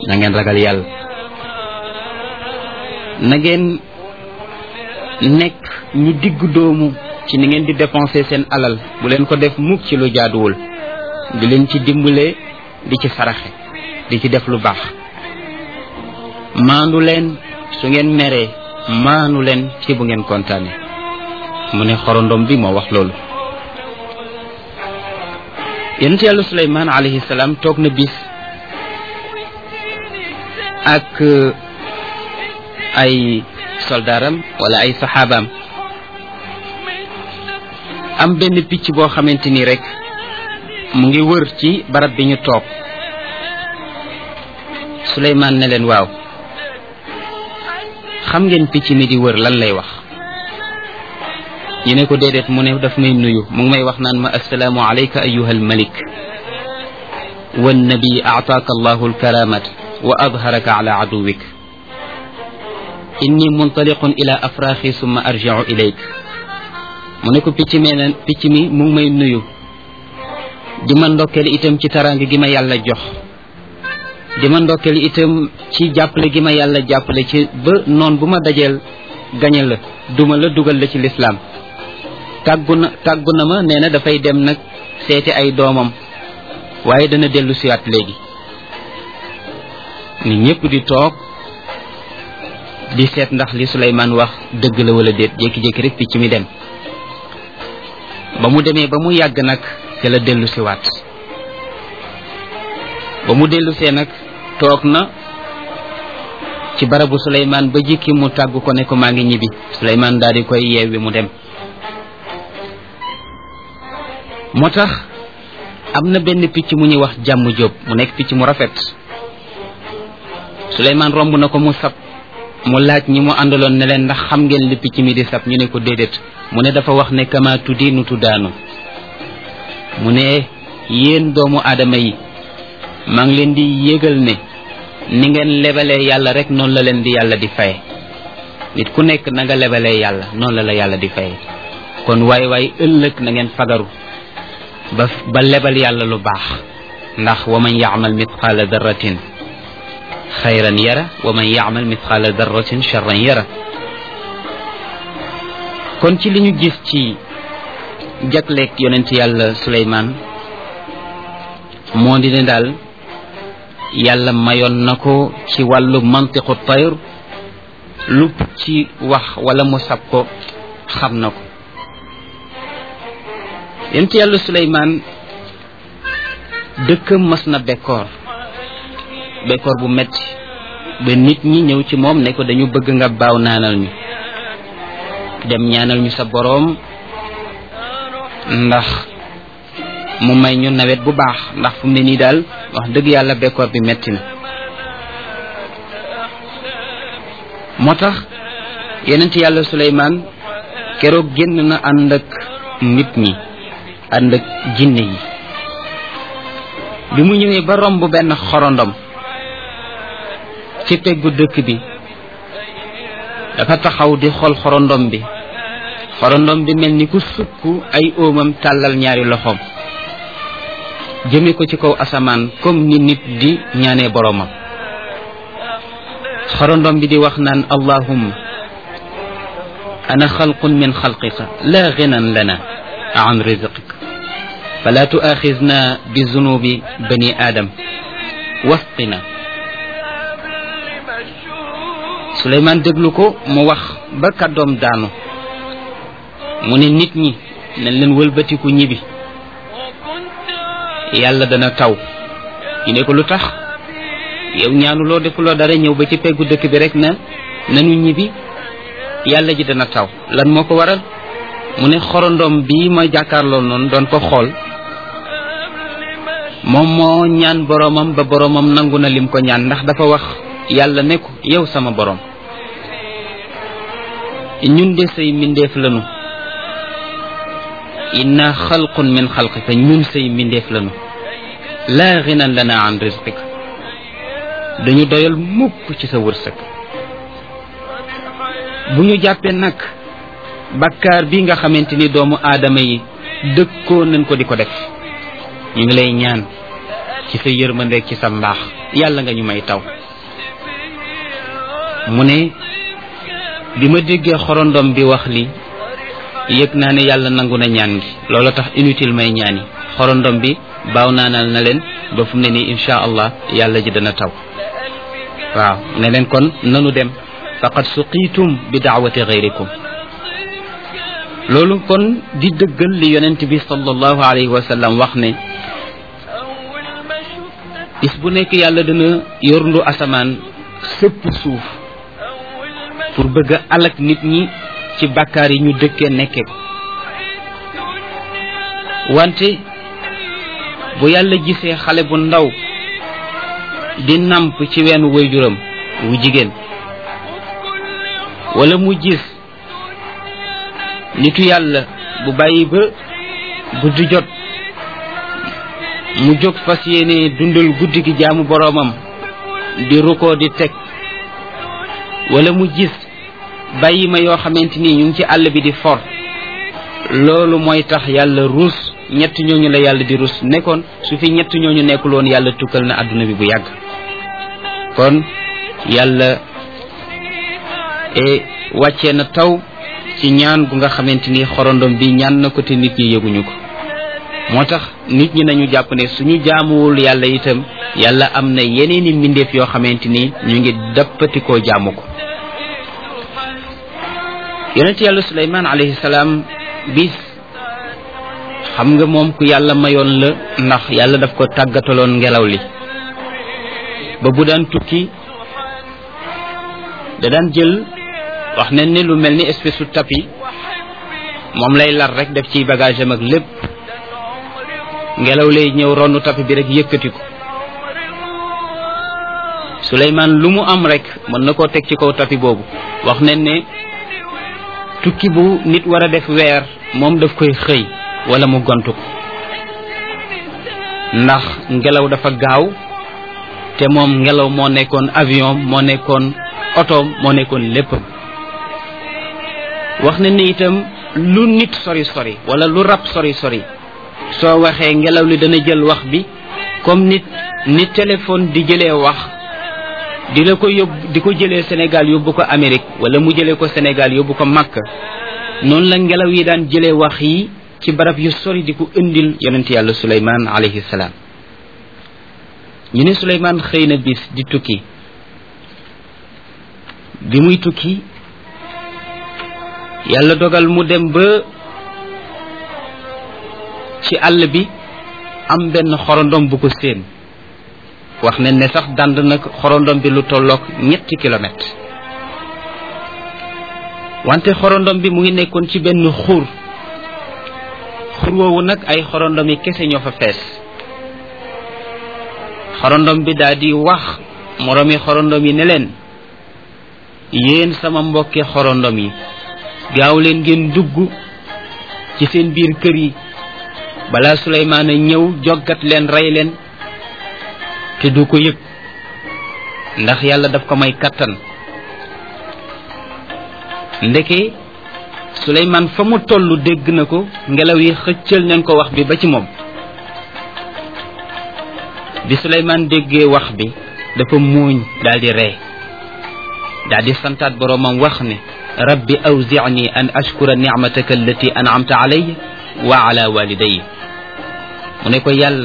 na ngeen ragal yàlla na ngeen nekk ñu digg doomu ci ni ngeen di dépenser seen alal bu leen ko def mukk ci lu jaaduwul di leen ci dimbale di ci saraxe di ci def lu baax maandu leen su ngeen meree maanu leen ci bu ngeen kontaane mu ne xorondom bi moo wax loolu yonent yàlla suleymaan alayhi salaam toog na bis ak ay soldaaram wala ay saxaabaam am benn picc boo xamante ni rek mu ngi wër ci barab bi ñu toog suleymaan ne leen waaw xam ngeen picc mi di wër lan lay wax ñu ne ko déedéet mu ne daf may nuyu mu ngi may wax naan ma assalaamu alayka ayuha almalik wannabi aataaka allahu alkaramat wa adharaka ala aduwik inni muntaliqun ila afraaxi summa arjiu ilayk mu ne ko picc mee na picc mi mu ngi may nuyu di ma ndokkeel itam ci taraanga gi ma yàlla jox di ma ndokkeel itam ci jàppale gi ma yàlla jàppale ci ba noon bu ma dajeel gañe la duma la dugal la ci lislaam tàggu na tàggu na ma nee na dafay dem nag seeti ay doomam waaye dana dellu siwaat léegi ni ñépp di toog di seet ndax li Suleymaan wax dëgg la wala déet jékki-jékki rek picc mi dem ba mu demee ba mu yàgg nag ca la dellu siwaat ba mu dellu see nag toog na ci barabu Suleymaan ba jikki mu tàggu ko ne ko maa ngi ñibbi Suleymaan daal di koy yeewi mu dem moo tax am na benn picc mu ñuy wax jàmm jóob mu nekk picc mu rafet Suleymaan romb na ko mu sab mu laaj ñi mu àndaloon ne leen ndax xam ngeen li picc mi di sab ñu ne ko déedéet mu ne dafa wax ne kama tuddi nu tuddaanu mu ne yéen doomu aadama yi maa ngi leen di yëgal ne ni ngeen lebalee yàlla rek noonu la leen di yàlla di faye nit ku nekk na nga lebalee yàlla noonu la la yàlla di faye kon waay waay ëllëg na ngeen fagaru ba ba lebal yàlla lu baax ndax wa man yaamal mitqaala darratin xayran yara wa man yaamal mitqaala darratin charran yara kon ci li ñu gis ci jagleeg yonent yàlla Suleymaan moo di ne daal yàlla mayoon na ko ci wàllu mantiqu tayr lu ci wax wala mu sab ko xam na ko yonent yàlla Suleymaan dëkkam mas na bekkoor bekkoor bu metti ba nit ñi ñëw ci moom ne ko dañu bëgg nga baaw naanal ñu dem ñaanal ñu sa boroom ndax mu may ñu nawet bu baax ndax fu mu ne nii daal wax dëgg yàlla bekkoor bi metti na moo tax yonent yàlla Suleymaan keroog génn na ànd ak nit ñi ànd ak jinne yi bi mu ñëwee ba romb benn xorondom ci peggu dëkk bi dafa taxaw di xool xorondom bi xorondom bi mel ni ku sukk ay óomam tàllal ñaari loxoom jëme ko ci kaw asamaan comme ni nit di ñaanee boroomam xorondom bi di wax naan allahumma ana xalqun min xalqika la ginan lana an rizqika fala tuaxizna bi zunubi bani aadam wasqina Suleymaan déglu ko mu wax ba kàddoom daanu mu ne nit ñi nañ leen wëlbatiku ñibi yàlla dana taw ñu ne ko lu tax yow ñaanuloo defuloo dara ñëw ba ci peggu dëkk bi rek na nanu ñibi yàlla ji dana taw lan moo ko waral mu ne xorondom bii ma jàkkaarloo noonu doon ko xool moom moo ñaan boroomam ba boroomam nangu na lim ko ñaan ndax dafa wax yàlla ne ko yow sama boroom ñun de say mbindeef lanu inna xalqun min xalqika ñun say mbindeef lanu laa ginan lana an rizqik dañu doyal mukk ci sa wërsëg bu ñu jàppee nag bakkaar bi nga xamante ni doomu aadama yi dëkkoo nañ ko di ko def ñu ngi lay ñaan ci sa yërmandeeg ci sa mbaax yàlla nga ñu may taw mu ne bi ma déggee xorondom bi wax li yëg naa ne yàlla nangu na ñaan gi loolu tax inutile may ñaani xorondom bi baaw naanal na leen ba fu mu ne nii insha allah yàlla ji dana taw waaw ne leen kon nanu dem faqad suqiitum bi daawati gayrikum loolu kon di dëggal li yonent bi sallallahu alayhi wa sallam wax ne bis bu nekk yàlla dana yorndu asamaan sëpp suuf pour bëgg a alak nit ñi ci bàkkaar yi ñu dëkkee nekkee ko wante bu yàlla gisee xale bu ndaw di namp ci weenu waajuram wu jigéen wala mu gis nitu yàlla bu bàyyi ba guddi jot mu jóg fas yéene dundal guddi gi jaamu boroomam di rukkoo di teg wala mu gis bàyyi ma yoo xamante ni ñu ngi ci àll bi di for loolu mooy tax yàlla ruus ñett ñooñu la yàlla di ruus nekkoon su fi ñett ñooñu nekkul woon yàlla tukkal na àdduna bi bu yàgg kon yàlla e wàccee na taw ci ñaan gu nga xamante ni xorondom bi ñaan na ko te nit ñi yëguñu ko moo tax nit ñi nañu jàpp ne suñu jaamuwul yàlla itam yàlla am na yeneeni mbindeef yoo xamante ni ñu ngi dappatikoo jaamu ko yonent yàlla suleymaan alayhi salaam bis xam nga moom ku yàlla mayoon la ndax yàlla daf ko tàggataloon ngelaw li ba bu daan tukki da daan jël wax nañ ne lu mel ni espèce su tapis moom lay lar rek def ci bagage am ak lépp ngelaw lay ñëw ronu tapis bi rek yëkkati ko Suleymaan lu mu am rek mën na koo teg ci kaw tapis boobu wax nañ ne tukki bu nit war a def weer moom daf koy xëy wala mu gontu ko ndax ngelaw dafa gaaw te moom ngelaw moo nekkoon avion moo nekkoon oto moo nekkoon lépp wax na ni itam lu nit sori sori wala lu rab sori sori soo waxee ngelaw li dana jël wax bi comme nit ni téléphone di jëlee wax di la ko yóbbu di ko jëlee Sénégal yóbbu ko Amérique wala mu jëlee ko Sénégal yóbbu ko Makka noonu la ngelaw yi daan jëlee wax yi ci barab yu sori di ko indil yonent yàlla Suleymaan alayhi salaam ñu ne Suleymaan xëy na bis di tukki bi muy tukki yàlla dogal mu dem ba ci àll bi am benn xorondom bu ko séen wax nañ ne sax dand nag xorondom bi lu tolloog ñetti kilomètre wante xorondom bi mu ngi nekkoon ci benn xur xur woowu nag ay xorondom yi kese ñoo fa fees xorondom bi daal di wax moroomi xorondom yi ne leen yéen sama mbokki xorondom yi gaaw leen ngeen dugg ci seen biir kër yi balaa Suleymaan a ñëw joggat leen rey leen te du ko yëg ndax yàlla daf ko may kattan ndeke Suleymaan fa mu toll dégg na ko ngelaw yi xëccal nañ ko wax bi ba ci moom bi Suleymaan déggee wax bi dafa muuñ daldi ree daldi santaat boroomam wax ne rabbi awzicni an ashkura nicmataka allati an'amta alayya wa ala walidayya mu ne ko yàlla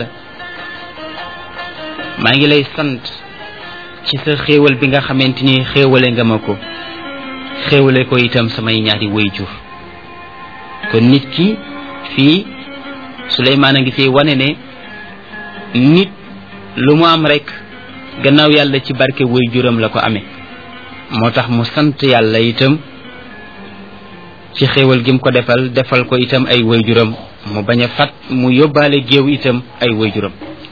maa ngi lay sant ci sa xéewal bi nga xamante ni xéewale nga ma ko xéewale ko itam samay ñaari wayjur kon nit ki fii Suleymaan a ngi fi wane ne nit lu mu am rek gannaaw yàlla ci barke wayjuram la ko amee moo tax mu sant yàlla itam ci xéewal gi mu ko defal defal ko itam ay wayjuram mu bañ a fat mu yóbbaale géew itam ay wayjuram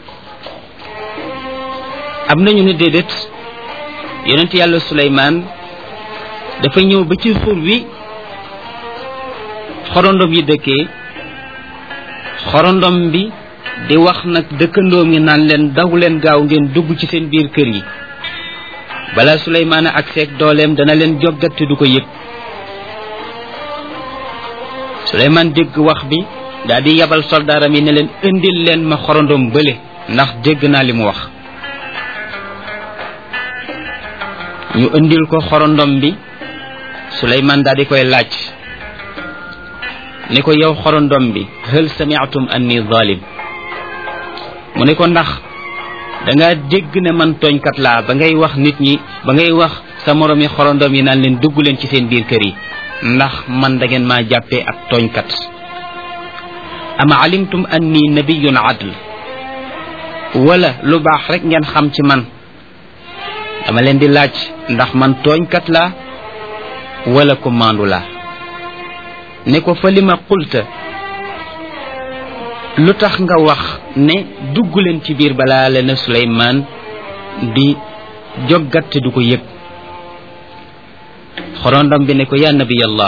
am nañu ne déedéet yonent yàlla Suleymaan dafa ñëw ba ci xur wi xorondom yi dëkkee xorondom bi di wax nag dëkkandoom yi naan leen daw leen gaaw ngeen dugg ci seen biir kër yi bala Suleymaan ak seeg dooleem dana leen joggat te du ko yëg Suleymaan dégg wax bi daal di yabal soldaaram yi ne leen indil leen ma xorondom bële ndax dégg naa li mu wax ñu indil ko xorondom bi suleymaan daal di koy laaj ni ko yow xorondom bi hal samiatum anni zalim mu ne ko ndax danga dégg ne man tooñkat laa ba ngay wax nit ñi ba ngay wax sa moroom yi xorondom yi naan leen dugg leen ci seen biir kër yi ndax man da ngeen maa jàppee ak tooñkat ama alimtum anni nabiyun adl wala lu baax rek ngeen xam ci man dama leen di laaj ndax man tooñkat laa wala ko maandu laa ne ko fa li ma qulta lu tax nga wax ne dugg leen ci biir balaa leen a Suleymaan di joggat te du ko yëg xorondam bi ne ko yaa nabiyallah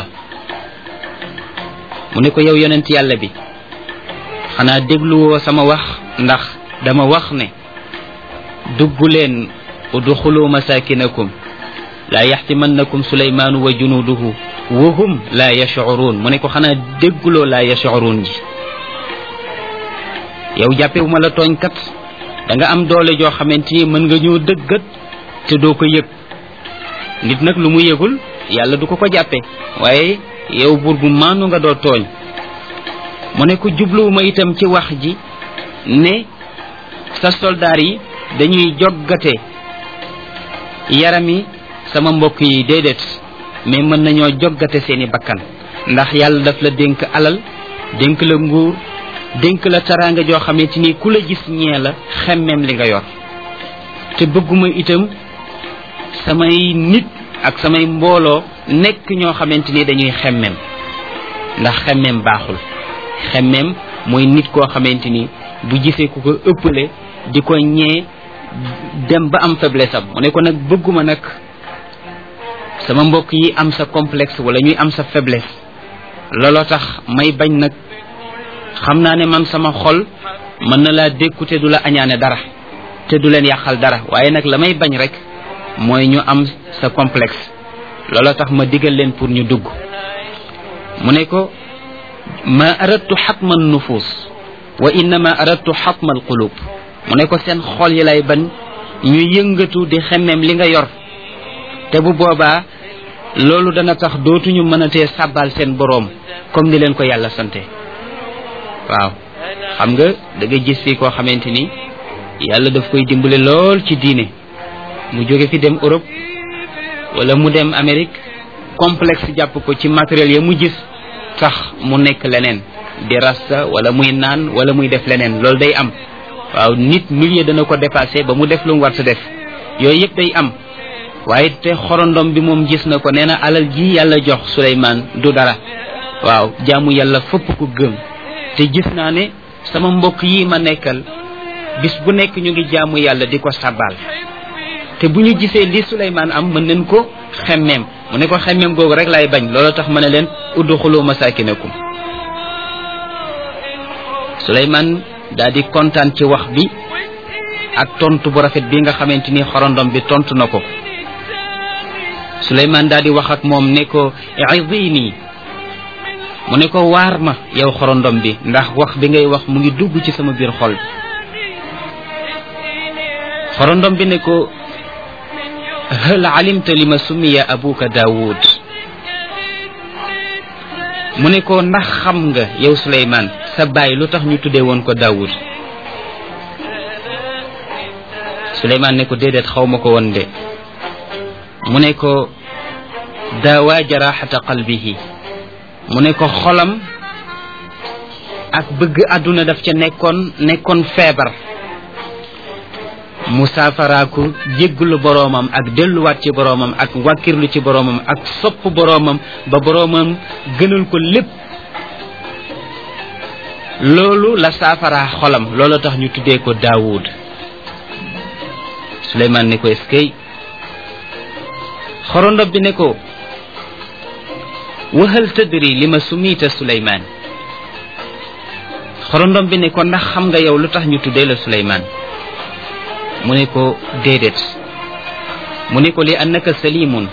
mu ne ko yow yonent yàlla bi xanaa dégluwoo sama wax ndax dama wax ne dugg leen udxulu masakinakum laa yaxtimannakum suleymaanu wa junuuduhu wa hum laa yashcuruun mu ne ko xanaa dégguloo laa yashcuruun ji yow jàppewu ma la tooñkat da nga am doole joo xamante ni mën nga ñëw dëggat te doo ko yëg nit nag lu mu yëgul yàlla du ko ko jàppe waaye yow buur bu maanu nga doo tooñ mu ne ko jubluwuma itam ci wax ji ne sa soldaar yi dañuy joggate yarami sama mbokk yi déedéet mais mën nañoo joggate seeni bakkan ndax yàlla daf la dénk alal dénk la nguur dénk la taraanga joo xamante ni ku la gis ñee la xemmeem li nga yor te bëgguma itam samay nit ak samay mbooloo nekk ñoo xamante ni dañuy xemmeem ndax xemmeem baaxul xemmeem mooy nit koo xamante ni bu gisee ku ko ëppale di ko ñee dem ba am faiblesse am mu ne ko nag bëgguma nag sama mbokk yi am sa complexe wala ñuy am sa faiblesse looloo tax may bañ nag xam naa ne man sama xol mën na laa dékku te du la añaane dara te du leen yàqal dara waaye nag la may bañ rek mooy ñu am sa complexe looloo tax ma digal leen pour ñu dugg mu ne ko ma aradtu xatma nufus wa innama aradtu xatma alqulub mu ne ko seen xol yi lay bañ ñu yëngatu di xemmeem li nga yor te bu boobaa loolu dana tax dootuñu mënatee sàbbaal seen boroom comme ni leen ko yàlla sante waaw xam nga da nga gis fii koo xamante ni yàlla daf koy dimbale lool ci diine mu jóge fi dem Europe wala mu dem Amérique complexe jàpp ko ci matériel ya mu gis tax mu nekk leneen di rasta wala muy naan wala muy def leneen loolu day am waaw nit milieu dana ko dépassé ba mu def lu mu war sa def yooyu yëpp day am waaye te xorondom bi moom gis na ko nee na alal ji yàlla jox Suleymaan du dara waaw jaamu yàlla fëpp ko gëm te gis naa ne sama mbokk yi ma nekkal bis bu nekk ñu ngi jaamu yàlla di ko sabal te bu ñu gisee li Suleymaan am mën nañ ko xemmeem mu ne ko xemmeem googu rek lay bañ loolu tax ma ne leen udxulu masakinakum Suleymaan daal di kontaan ci wax bi ak tontu bu rafet bi nga xamante ni xorondom bi tontu na ko Suleymaan daal di wax ak moom ne ko izini mu ne ko waar ma yow xorondom bi ndax wax bi ngay wax mu ngi dugg ci sama biir xol bi xorondom bi ne ko hal alimta li ma summiya abuka daawud mu ne ko ndax xam nga yow Suleymaan sa baay lu tax ñu tuddee woon ko daawud Suleymaan ne ko déedéet xaw ma ko woon de mu ne ko daawaa jaraxata qalbihi mu ne ko xolam ak bëgg àdduna daf ca nekkoon nekkoon feebar mu saafaraaku jégglu boroomam ak delluwaat ci boroomam ak wàkkirlu ci boroomam ak sopp boroomam ba boroomam gënal ko lépp loolu la saafaraa xolam loolu tax ñu tuddee ko daawud suleymaan ne ko eskay xorondob bi ne ko wahal tadri li ma sumita suleymaan xorondom bi ne ko ndax xam nga yow lu tax ñu tuddee la suleymaan mu ne ko déedéet mu ne ko li annaka salimun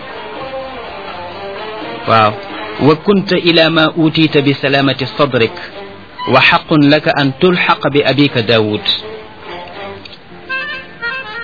waaw wa kunta ila ma utiita bi salamati sadrik wa xaqun laka an tulxaqa bi abika daawud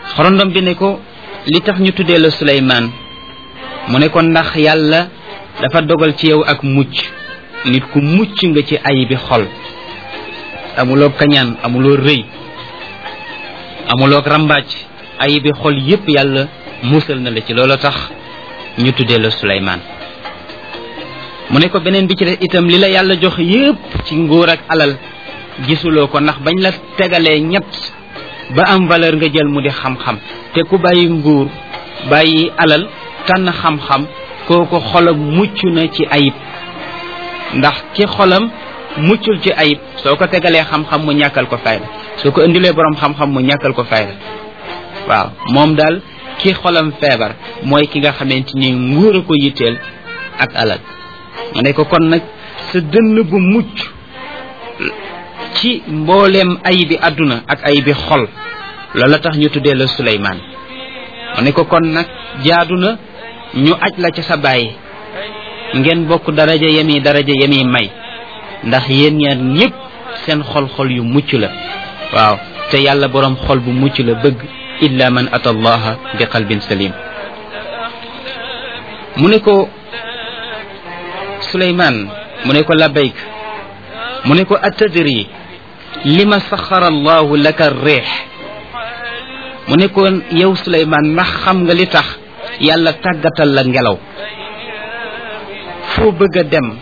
xorondom bi ne ko li tax ñu tuddee la suleymaan mu ne ko ndax yàlla dafa dogal ci yow ak mucc nit ku mucc nga ci ay bi xol amuloo kañaan amuloo rëy amuloo rambaaj ay bi xol yépp yàlla musal na la ci loolu tax ñu tuddee la suleymaan mu ne ko beneen bi ci des itam li la yàlla jox yépp ci nguur ak alal gisuloo ko ndax bañ la tegalee ñett ba am valeur nga jël mu di xam-xam te ku bàyyi nguur bàyyi alal tànn xam-xam kooku xolam mucc na ci ayib ndax ki xolam muccul ci ayib soo ko tegalee xam-xam mu ñàkkal ko fayda soo ko indilee borom xam-xam mu ñàkkal ko fayda waaw moom daal ki xolam feebar mooy ki nga xamante ni nguur a ko yitteel ak alal mu ne ko kon nag sa dënn bu mucc ci mbooleem ayibi àdduna ak ayibi xol loola tax ñu tuddee la Suleymaan mu ne ko kon nag jaadu na ñu aj la ca sa bàyyi ngeen bokk daraja yemi daraja yemi may ndax yéen ñaar ñépp seen xol-xol yu mucc la waaw te yàlla boroom xol bu mucc la bëgg illa man ata allaha bi qalbin salim mu ne ko Suleymaan mu ne ko labayk mu ne ko atadri lima saxara allahu laka reex mu ne ko yow Suleymaan ndax xam nga li tax yàlla tàggatal la ngelaw foo bëgg a dem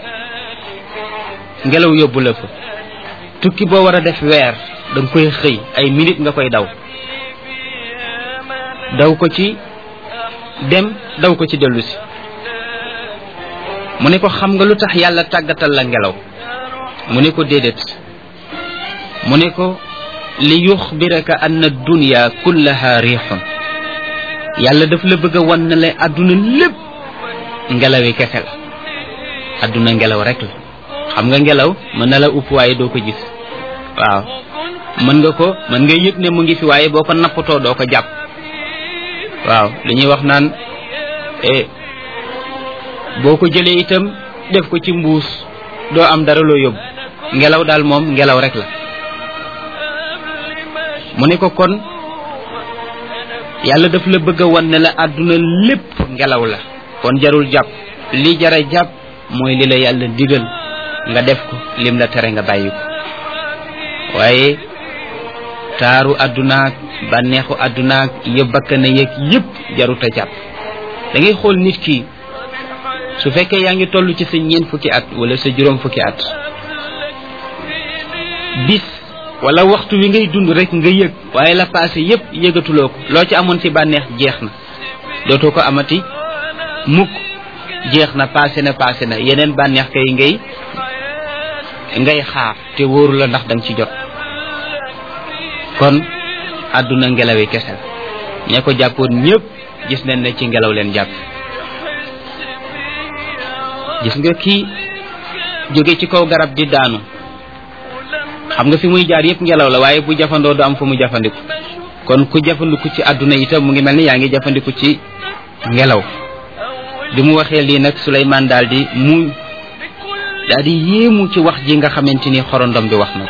ngelaw yóbbu la fa tukki boo war a def weer da nga koy xëy ay minute nga koy daw daw ko ci dem daw ko ci dellu si mu ne ko xam nga lu tax yàlla tàggatal la ngelaw mu ne ko déedéet mu ne ko li yuxbiraka anna dunya kullaha riixun yàlla daf la bëgg a wan ne la àdduna lépp ngelawi kese la àdduna ngelaw rek la xam nga ngelaw mën na la upp waaye doo ko gis waaw mën nga ko mën nga yëg ne mu ngi fi waaye boo ko nappatoo doo ko jàpp waaw li ñuy wax naan boo ko jëlee itam def ko ci mbuus doo am dara loo yóbbu ngelaw daal moom ngelaw rek la mu ne ko kon yàlla daf la bëgg a wan ne la àdduna lépp ngelaw la kon jarul jàpp li jara jàpp mooy li la yàlla digal nga def ko lim la tere nga bàyyi ko waaye taaru àddunaak bànneexu àddunaak yëpp bakkana yeeg yëpp jarut a jàpp da ngay xool nit ki su fekkee yaa ngi toll ci sa ñeent fukki at wala sa juróom fukki at bis wala waxtu wi ngay dund rek nga yëg waaye la passé yëpp yëgatuloo ko loo ci amoon ci bànneex jeex na dootoo ko amati mukk jeex na passé na passé na yeneen bànneex kay ngay ngay xaar te wóoru la ndax danga ci jot kon àdduna ngelawi kese la ña ko jàppoon ñëpp gis nañ ne ci ngelaw leen jàpp gis nga kii jóge ci kaw garab di daanu xam nga fi muy jaar yëpp ngelaw la waaye bu jafandoo du am fu mu jafandiku kon ku jafandiku ci àdduna itam mu ngi mel ni yaa ngi jafandiku ci ngelaw bi mu waxee lii nag Suleymaan daal di mu daal di yéemu ci wax ji nga xamante ni xorondom bi wax na ko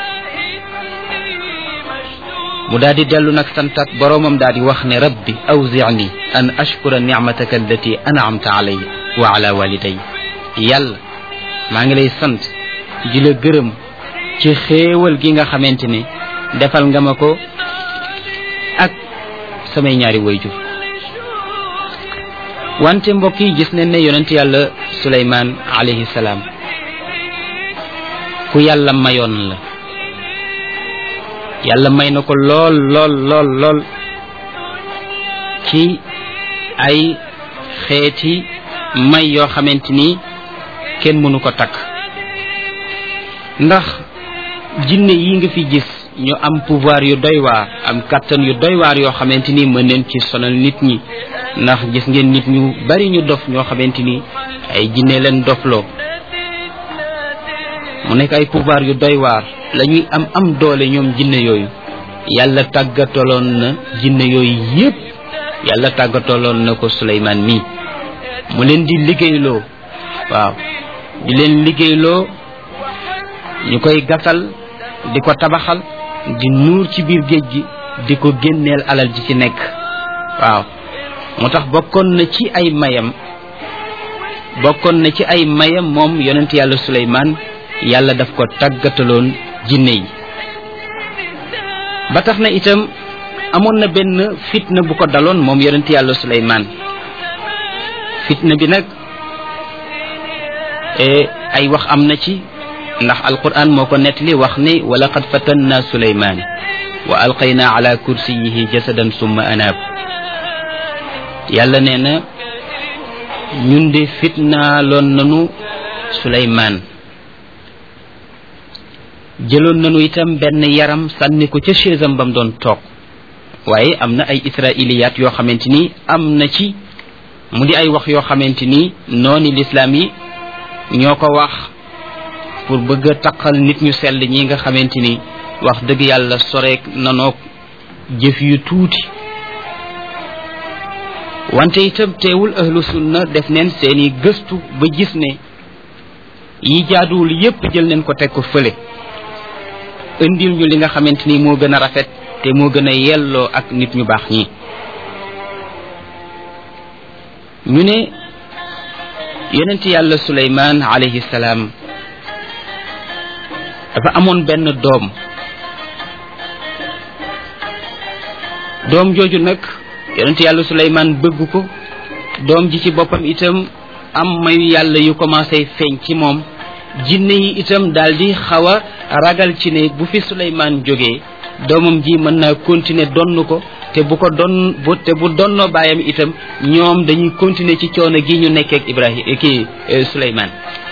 mu daal di dellu nag santat boroomam daal di wax ne rabbi awzicni an ashkura nicmataka allati anamta alayya wa ala waliday yàlla maa ngi lay sant di la gërëm ci xéewal gi nga xamante ne defal nga ma ko ak samay ñaari wayjur wante mbokk yi gis nañ ne yonent yàlla suleymaan alayhi salaam ku yàlla mayoon la yàlla may na ko lool lool lool lool ci ay xeeti may yoo xamante ni kenn mënu ko takk ndax jinne yi nga fi gis ñu am pouvoir yu doy waar am kattan yu doy waar yoo xamante ni mën neen ci sonal nit ñi ndax gis ngeen nit ñu bari ñu dof ñoo xamante ni ay jinne leen dofloo mu nekk ay pouvoir yu doy waar la ñuy am am doole ñoom jinne yooyu yàlla tàggataloon na jinne yooyu yépp yàlla tàggataloon na ko Suleymaan mii mu leen di liggéeyloo waaw di leen liggéeyloo ñu koy gasal di ko tabaxal di nuur ci biir géej gi di ko génneel alal ji ci nekk waaw moo tax bokkoon na ci ay mayam bokkoon na ci ay mayam moom yonent yàlla suleymaan yàlla daf ko tàggataloon jinne yi ba tax na itam amoon na benn fitna bu ko daloon moom yonent yàlla suleymaan fitna bi nag ay wax am na ci ndax alquran moo ko nettali wax ne wa laqad fatanna suleymaan wa alqayna ala kursiyihi jasadan summa anaab yàlla nee na ñun de fitnaaloon nanu suleymaan jëloon nanu itam benn yaram sànni ko ca chaisam bam doon toog waaye am na ay israiliyaat yoo xamante ni am na ci mu di ay wax yoo xamante ni nooni lislaam yi ñoo ko wax pour bëgg a taqal nit ñu sell ñi nga xamante ni wax dëgg yàlla soreek nanoog jëf yu tuuti wante itam teewul ahlu sunna def neen seeni gëstu ba gis ne yi jaaduwul yépp jël neen ko teg ko fële indil ñu li nga xamante ni moo gën a rafet te moo gën a yelloo ak nit ñu baax ñi ñu ne yonent yàlla suleymaan alayhi salaam dafa amoon benn doom doom jooju nag yonent yàlla suleymaan bëgg ko doom ji ci boppam itam am mayu yàlla yu commencé feeñ ci moom jinne yi itam daldi xaw a ragal ci ne bu fi suleymaan jógee doomam ji mën naa continuer donn ko te bu ko don bu te bu donnoo baayam itam ñoom dañuy continuer ci coono gi ñu nekkee ak ibrahim ki suleymaan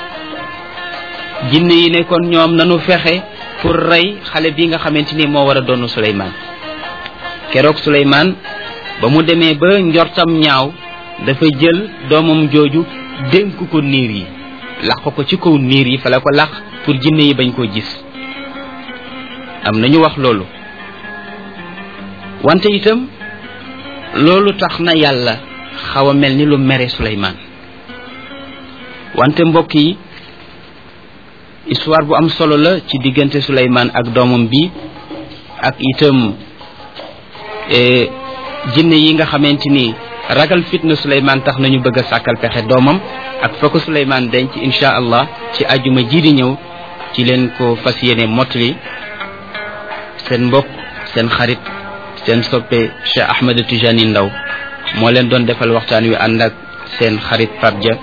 jinne yi ne kon ñoom nanu fexe pour rey xale bi nga xamante ni moo war a donn suleymaan keroog suleymaan ba mu demee ba njortam ñaaw dafa jël doomam jooju dénk ko niir yi laq ko ci kaw niir yi fa la ko laq pour jinne yi bañ koo gis am nañu wax loolu wante itam loolu tax na yàlla xaw a mel ni lu mere suleymaan wante mbokk yi histoire bu am solo la ci diggante suleymaan ak doomam bi ak itam jinne yi nga xamante ni ragal fitna suleymaan tax nañu bëgg a sàkkal pexe doomam ak fa ko suleymaan denc insha allah ci ajuma ji di ñëw ci leen ko fas yéene mottali seen mbokk seen xarit seen soppe Cheikh Ahmed Tijani Ndaw moo leen doon defal waxtaan wi ànd ak seen xarit Pape Dia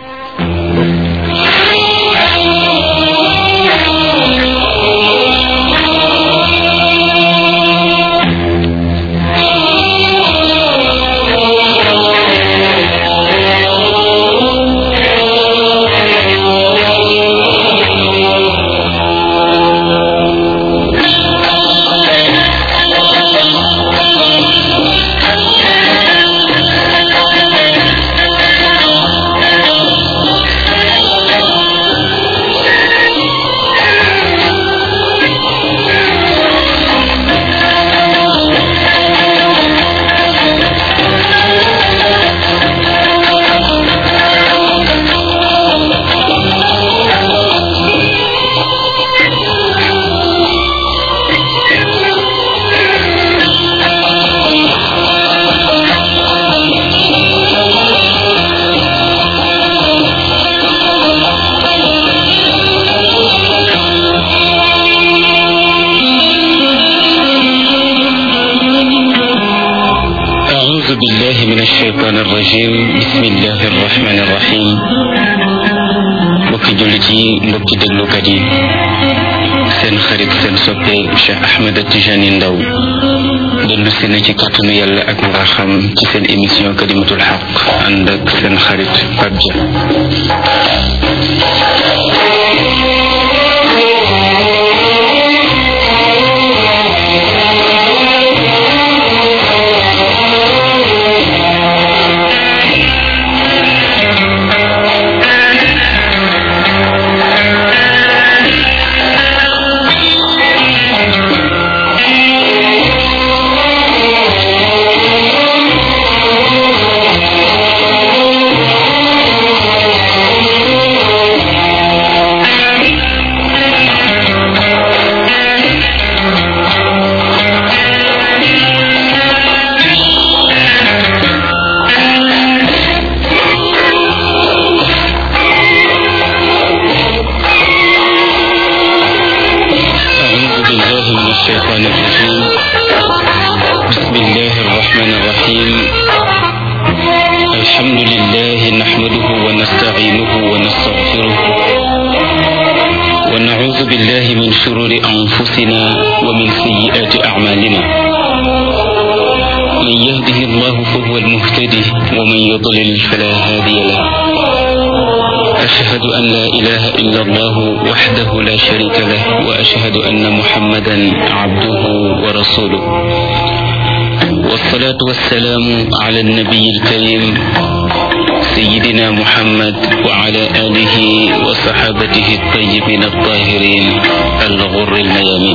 أعوذ بالله من الشيطان الرجيم بسم الله الرحمن الرحيم mbokki jullit yi mbokki déglukat yi seen xarit seen soppe Cheikh Ahmed Tijani Ndaw dellu si na ci kàttanu yàlla ak mbaaxam ci seen émission kalimatul xaq ànd ak seen xarit Pape Dia ونستعينه ونستغفره ونعوذ بالله من شرور أنفسنا ومن سيئات أعمالنا من يهده الله فهو المهتدي ومن يضلل فلا هادي له أشهد أن لا إله إلا الله وحده لا شريك له وأشهد أن محمدا عبده ورسوله والصلاة والسلام على النبي الكريم سيدنا محمد وعلى آله وصحابته الطيبين الطاهرين الغر الميامين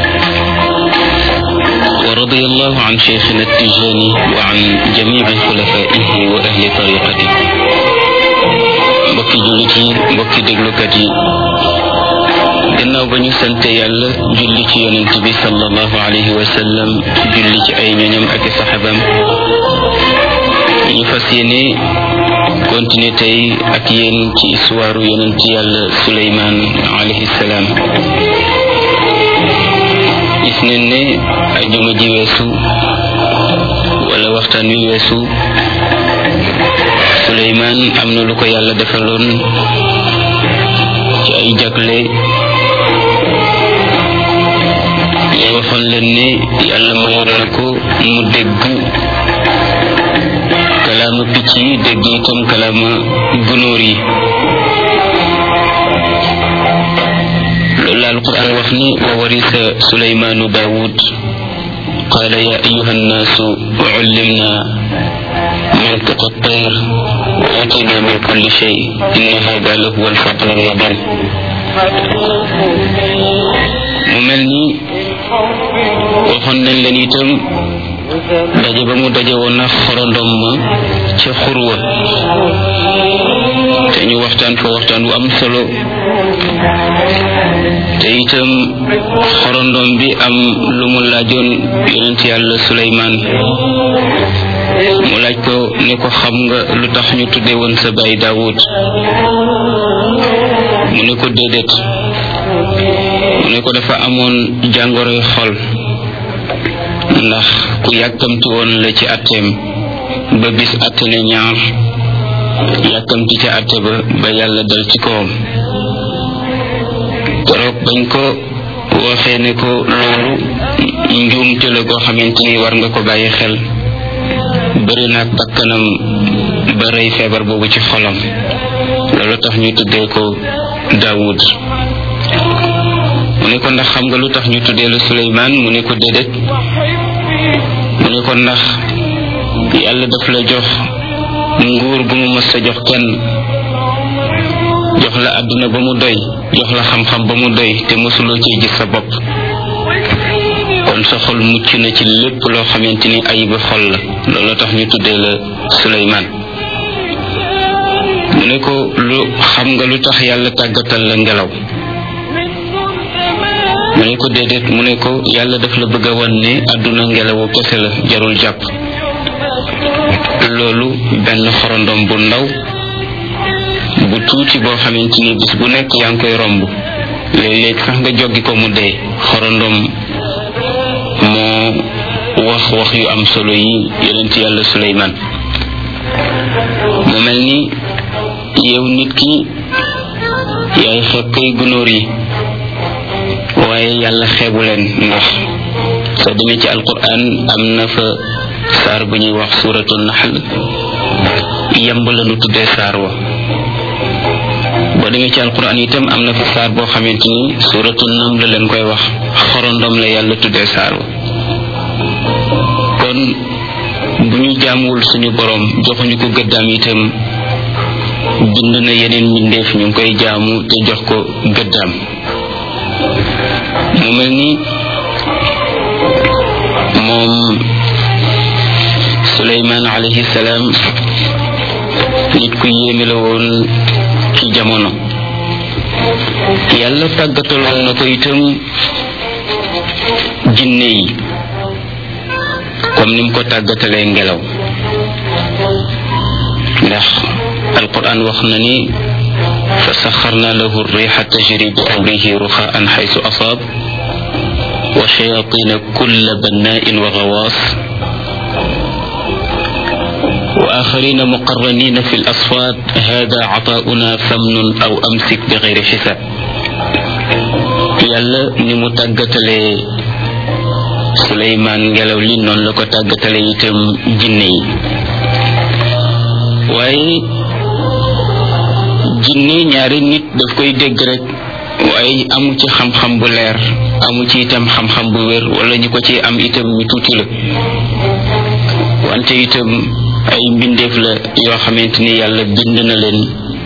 ورضي الله عن شيخنا التجاني وعن جميع خلفائه وأهل طريقته mbokki jullit yi mbokki déglukat yi gannaaw ba ñu sante yàlla julli ci yonent bi sallallahu alayhi wa sallam julli ci ay ñoñam ak i saxabam ñu fas yéene continuer tey ak yéen ci histoire yonent yàlla suleymaan alayhi salaam gis neen ne ajuma ji weesu wala waxtaan wi weesu suleymaan am na lu ko yàlla defaloon ci ay jagle ñu waxoon leen ne yàlla mayoon na ko mu dégg kalaama picc yi dégg itam kalaama gunóor yi loolu la alquran wax ni wa warisa suleymaanu daawud qaala ya ayuha annaasu ullimna منطق الطير وآتينا من كل شيء إن هذا لهو الفضل المبين mu mel ni waxoon nañ leen itam daje ba mu daje woon na xorondom ma ca xurwa te ñu waxtaan fa waxtaan wu am solo te itam xorondom bi am lu mu laajoon yonent yàlla Suleymaan mu laaj ko ne ko xam nga lu tax ñu tudde woon sa baay Daawud mu ne ko déedéet mu ne ko dafa amoon jàngoroy xol ndax ku yàkkamti woon la ci atteem ba bis atte ne ñaar yàkkamti ca atte ba ba yàlla dal ci kawam keroog bañ ko waxee ne ko loolu njuumte la koo xamante ni war nga ko bàyyi xel bëri naag bakkanam ba rey feebar boobu ci xolam loolu tax ñu tuddee ko Daawud mu ne ko ndax xam nga lu tax ñu tuddee la Suleymaan mu ne ko déedéet mu ne ko ndax yàlla daf la jox nguur gu mu mës a jox kenn jox la àdduna ba mu doy jox la xam-xam ba mu doy te mësuloo cee gis sa bopp kon sa xol mucc na ci lépp loo xamante ni ayiba xol la loolu tax ñu tuddee la Suleymaan mu ne ko lu xam nga lu tax yàlla tàggatal la ngelaw mu ne ko déedéet mu ne ko yàlla daf la bëgg a wan ne àdduna ngelawu kese la jarul jàpp loolu benn xorondom bu ndaw bu tuuti boo xamante ni bis bu nekk yaa ngi koy romb léeg-léeg sax nga joggi ko mu dee xorondom moo wax wax yu am solo yi yonent yàlla Suleymaan mu mel ni yow nit ki yaay xeeb kay gunóor yi waaye yàlla xeebu leen ndax soo demee ci alquran am na fa saar bu ñuy wax suratul naxl yemb la nu tuddee saar wa boo demee ci alquran itam am na fa saar boo xamante ni suratul nam la leen koy wax xorondom la yàlla tuddee saar wa kon bu ñu jaamuwul suñu borom joxuñu ko gëddaam itam bind na yeneen mbindeef ñu ngi koy jaamu te jox ko gëddaam mu mel ni moom Suleymaan alayhi salaam nit ku yéeme la woon ci jamono yàlla tàggataloon na ko itam jinne yi comme ni mu ko tàggatalee ngelaw ndax alquran wax na ni fa saxarna lahu rixa tajri bi amrihi ruxaan xaysu asaab wa shayatina kulla bannain wa gawaas wa وآخرين مقرنين في الأصفاد هذا عطاؤنا فمن أو أمسك بغير حساب yàlla ni mu tàggatalee suleymaan ngelaw li noonu la ko tàggatale itam jinne yi waaye jinne ñaari nit daf koy dégg rek waaye amu ci xam-xam bu leer amu ci itam xam-xam bu wér wala ñu ko ci am itam ñu tuuti la wante itam ay mbindeef la yoo xamante ni yàlla bind na leen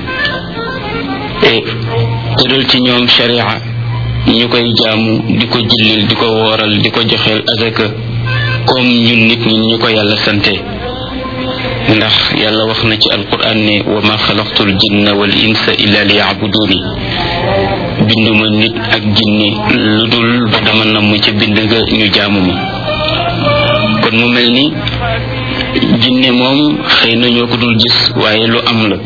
te tëral ci ñoom sharia ñu koy jaamu di ko jullil di ko wooral di ko joxeel azaka comme ñun nit ñi ñu ko yàlla sante ndax yàlla wax na ci alquran ne wa ma xalaqtul jinna wal insa illa li yacbuduni binduma nit ak jinne lu dul ba dama namm ca bind ga ñu jaamu ma kon mu mel ni jinne moom xëy na ñoo ko dul gis waaye lu am la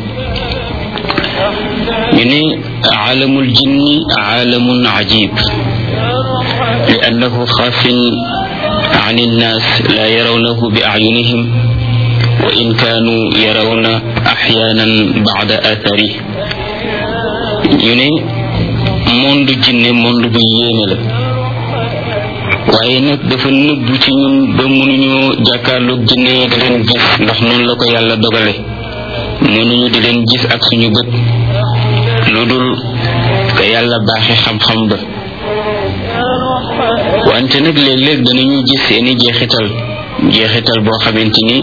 ñu ne caalamul jinni caalamun cajib li annahu xaafin عن الناس لا يرونه بأعينهم وإن كانوا يرون أحيانا بعد آثاره يوني موند جنة موند بو يéme la waaye nag dafa nëbbu ci ñun ba mënuñu jàkkaarloog jinne yi di leen gis ndax noonu la ko yàlla dogale mënuñu di leen gis ak suñu bët lu dul ka yàlla baaxe xam-xam ba wante nag léeg-léeg danañu gis seeni jeexital jeexital boo xamante ni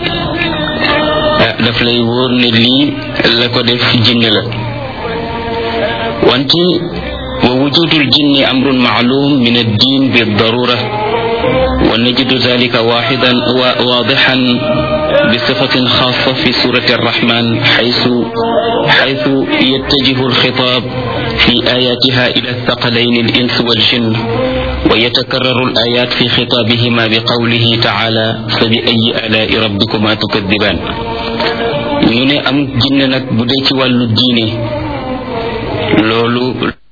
daf lay wóor ne lii la ko def jinne la wante wa wujudul jinni amrun maalum min addin bildarura ونجد ذلك واحدا واضحا بصفة خاصة في سورة الرحمن حيث حيث يتجه الخطاب في آياتها إلى الثقلين الإنس والجن ويتكرر الآيات في خطابهما بقوله تعالى فبأي آلاء ربكما تكذبان ñu ne am jinne nag bu dee ci wàllu diine loolu